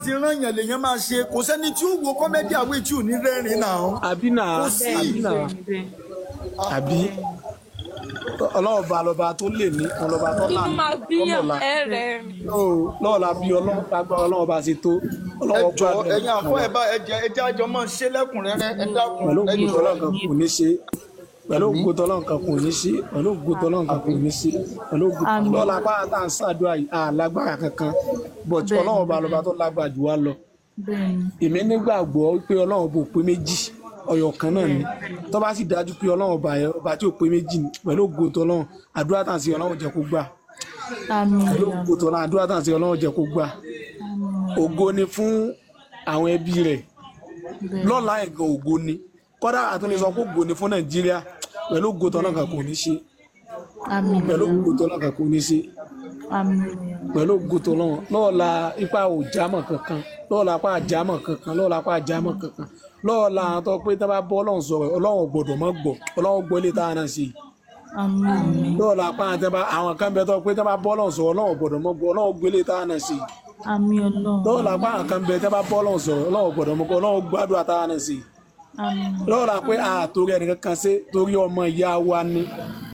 ti rán yàn lèyàn máa ṣe kò sẹ́ni tí ó wo kọ́mẹ́dì àwẹ̀ tí ò ní rẹ́rìn náà. àbí náà Kò sí. àbí náà àbí ọlọ́run ba lọ́ba tó lè ní ọlọ́ba tó là inú máa bíyàn ẹ̀rẹ̀ rìn. lọ́wọ́ la bí ọlọ́run lágbára ọlọ́run bá ṣe tó ẹ ọlọ́run jọ gbàdúrà ẹ̀yin àfọ ẹ bá ẹ jẹ ẹ jẹ àjọ máa ṣe lẹ́kùnrẹ́rẹ́ ẹ dákun pẹ̀lú ẹ ògùn jọ tọ́lọ́run kan kò ní ṣe pẹ̀lú ògùn tọ́lọ́run kan kò ní ṣe pẹ̀lú ògùn tọ́lọ́run kan kò ní ṣe pẹ̀lú ògùn Àmín. lọ́la pàrọ̀ tá à ń ṣàdúrà yìí àlágbára kankan but Bẹ́ẹ̀ni, ọlọ́run ba lọ́ba tó lágbára jù wá lọ bẹ́ẹ̀ni èmi nígbàgbọ́ pé ọlọ́run bò pé méjì ọ̀yọ̀ kan náà ni tó bá sì dájú pé ọlọ́run ọba yẹn ọba tí ò pé méjì ni pẹ̀lú ògùn tọ́lọ́run àdúrà tàn sí ọlọ́run jẹ́ kó gbà àmín pẹ̀lú ògùn tọ́lọ́run àdúrà tàn sí ọlọ́run jẹ́ kó gbà ògo ni fún àwọn ẹbí rẹ̀ bẹ́ẹ̀ni lọ́la ẹ̀gàn ògo ni kọ́dà àtúndì sọ pé ògo ni fún nàìjíríà pẹ̀lú ògo tọ́lọ́run kan kò ní ṣe àmín pẹ̀lú ògo tọ́lọ́run kan kò ní ṣe àmín pẹ̀lú ògo tọ́lọ́run lọ́ọ̀la ipa ò jámọ̀ kankan lọ́ọ̀la apá àjámọ̀ kankan lọ́ọ̀la apá àjámọ̀ kankan lọ́ọ̀la àwọn tó pé tá bá bọ́ ọlọ́run sọ̀rọ̀ ọlọ́run gbọ́dọ̀ mọ́ gbọ́ ọlọ́run gbọ́ ilé táwọn náà ṣe yìí àmín lọ́ọ̀la apá àtẹ́bá àwọn kan bẹ tó pé tá bá bọ́ ọlọ́run sọ̀rọ̀ ọlọ́run gbọ́dọ̀ mọ́ gbọ́ ọlọ́run gbọ́ ilé táwọn náà ṣe yìí àmín ọlọ́run lọ́ọ̀la apá àwọn kan bẹ tá bá bọ́ ọlọ́run sọ̀rọ̀ ọlọ́run gbọ́dọ̀ mọ́ gbọ́ ọlọ́run gbádùn àtàwọn náà ṣe yìí àmín lọ́ọ̀la pé àtòrí ẹnìkan kan ṣe torí ọmọ ìyá wa ni